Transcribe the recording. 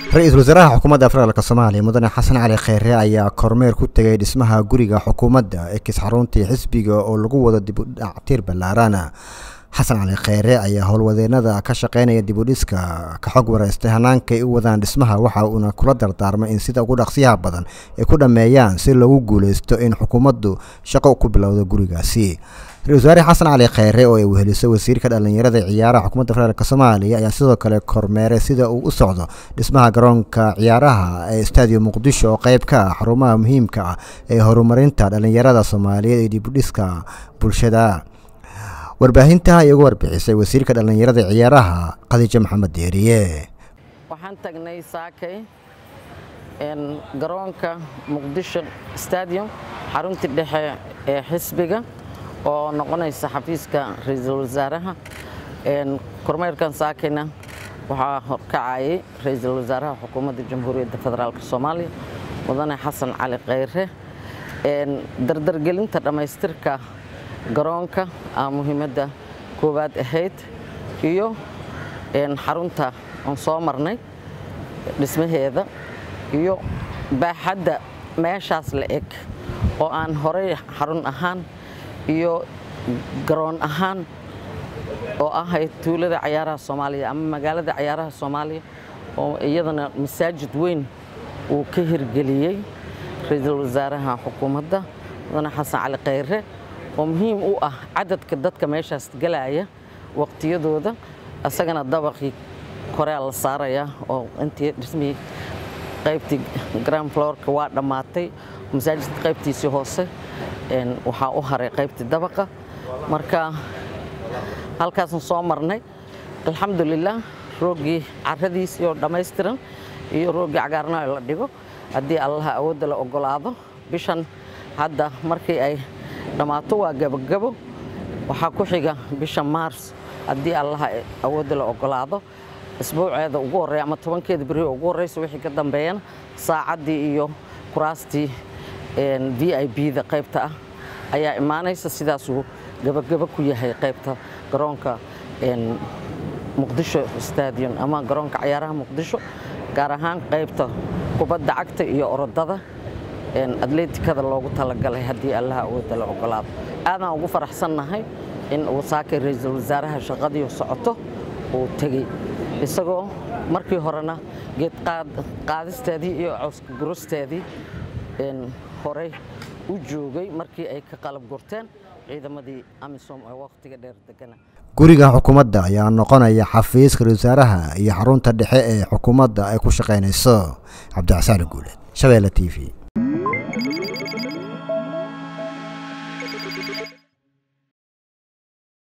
ra-iisul wasaaraha xukuumadda federaalk soomaaliya mudane xasan cali kheyre ayaa kormeer ku tegay dhismaha guriga xukuumadda ee kis xaruntii xisbiga oo lagu wado dib u dhactiir ballaarana xasan cali kheyre ayaa howlwadeenada ka shaqeynaya dib u dhiska ka xog wareystay hannaankay u wadaan dhismaha waxa uuna kula dardaarmay in sida ugu dhaqsiyaha badan ay ku dhammeeyaan si loogu guuleysto in xukuumaddu shaqo ku bilowdo gurigaasi ra-isul wasaare xasan cali kheyre oo ay weheliso wasiirka dhallinyarada ciyaaraha xukuumadda federaalk soomaaliya ayaa sidoo kale kormeeray sida uu u socdo dhismaha garoonka ciyaaraha ee stadium muqdisho oo qeyb ka ah xarumaha muhiimka ah ee horumarinta dhallinyarada soomaaliyeed ee dib u dhiska bulshada warbaahinta ay uga warbixisay wasiirka dhallinyarada ciyaaraha khadiijo maxamed deeriye waxaan tagnay saakay garoonka muqdisho stadium xaruntii dhexe ee xisbiga oo noqonaysa xafiiska ra-iisul wasaaraha kormeerkan saakayna waxaa horkacayay ra-iisul wasaaraha xukuumadda jamhuuriyadda federaalk soomaaliya mudane xasan cali kheyre dardargelinta dhammaystirka garoonka aa muhiimadda koowaad ahayd iyo xarunta aan soo marnay dhismaheeda iyo baaxadda meeshaas la eg oo aan horey xarun ahaan iyo garoon ahaan oo ahayd tuulada cayaaraha soomaaliya ama magaalada cayaaraha soomaaliya oo iyadana masaajid weyn uu ka hirgeliyey ra-iisul wasaaraha xukuumadda mudane xasan cali kheyre oo muhiim u ah cadadka dadka meeshaas galaya waqtiyadooda isagana dabaqii korea la saaraya oo intii dhismihii qaybtii grand florka waa dhammaatay masaajidka qaybtiisii hoose waxaa u haray qaybtii dabaqa marka halkaasaan soo marnay alxamdulilah rooggii caradiisii oo dhammaystiran iyo rooggii cagaarna la dhigo haddii allaha awoodda la ogolaado bishan hadda markii ay dhammaato waa gabogabo waxaa ku xiga bisha maars haddii allaha awoodda la ogolaado isbuuceeda ugu horreya ama tobankeeda beri ugu horreysa wixii ka dambeeyana saacaddii iyo kuraastii v i b da qaybta ah ayaa imaanaysa sidaasuu gabagabo ku yahay qaybta garoonka muqdisho stadium ama garoonka cayaaraha muqdisho gaar ahaan qaybta kubadda cagta iyo orodada atleetikada loogu talagalay haddii allaha awoodda la ogolaado aadaan ugu faraxsannahay in uu saakay ra-iisul wasaaraha shaqadii socoto uu tegey isagoo markii horena geed qaadisteedii iyo cawska gurusteedii horey u joogay markii ay ka qalab gurteen ciidamadii amisom ee wakhtiga dheer degana guriga xukuumadda ayaa noqonaya xafiiska ra-isul wasaaraha iyo xarunta dhexe ee xukuumadda ay ku shaqaynayso cabdicasaali guuleed shabeelle t v